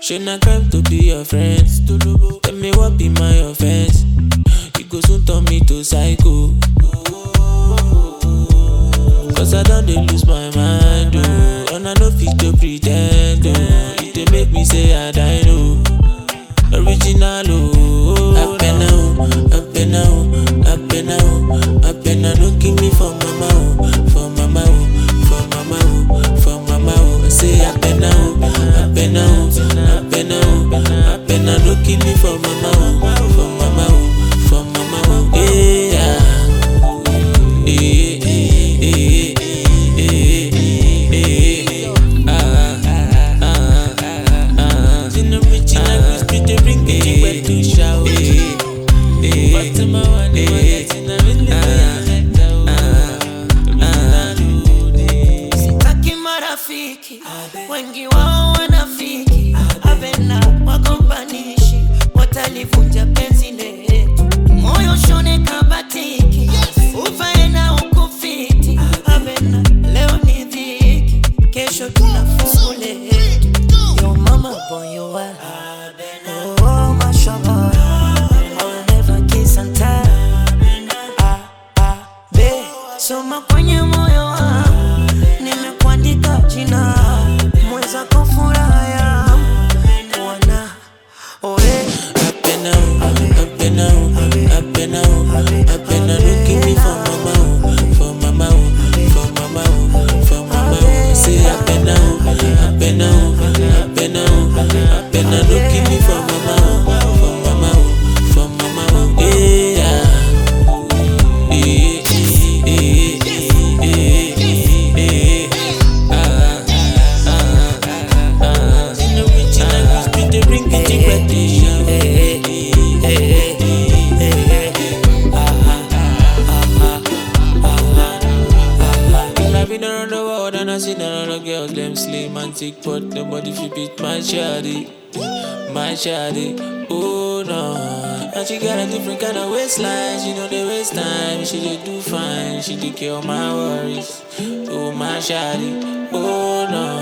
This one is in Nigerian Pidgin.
Shouldn't I crime to be your friend? Tell me what be my offense? You go soon turn me to psycho. Cause I don't dey lose my mind, oh. And I no fit to pretend, oh. It dey make me say I die, no. Original, oh. Happen now, happen now, happen now, happen now. Don't give me for mama, oh. For mama, oh. For mama, oh. For mama, oh. I say happen now, happen now, happen now, happen now. Don't give me for mama, oh. For mama, oh. For mama, oh. Yeah. Eh, eh, eh, eh, eh, eh. Ah, ah, ah, ah, ah. In the rich and I street, they bring me back to shout. But to my one, they want that in the middle. Sitaki marafiki wengi wao wanafiki, abena wagombanishi, watalivunja penzi letu, moyo shone kabatiki, uvae na ukufiti, abena leo ni dhiki, kesho tuna fungu letu. Yo mama boy you are, oh mashallah, I will never kiss and tell. Ah, ah, be, soma kwenye moyo wangu nimekuandika jina mwenzako furaha yangu kuona oe Happen now, happen now, happen now, happen now. Don't give me for mama, oh, for mama, oh, for mama, oh, for mama. oh. I say happen now, happen now, happen now, happen now. Don't give me for mama, oh, for mama, oh, for mama. oh. Yeah. Eh, eh, eh, eh, eh, eh, eh. Ah, ah, ah, ah. In the rich and I street, they bring it to back to shout. Eh, eh, eh, eh, eh, eh. I've been around the world and I seen a lot of girls, them slim and thick, but nobody fit beat my shawty, my shawty. Oh no, and she got a different kind of waistline. She know the waste time, she did do fine, she take care of my worries. Oh my shawty, oh no.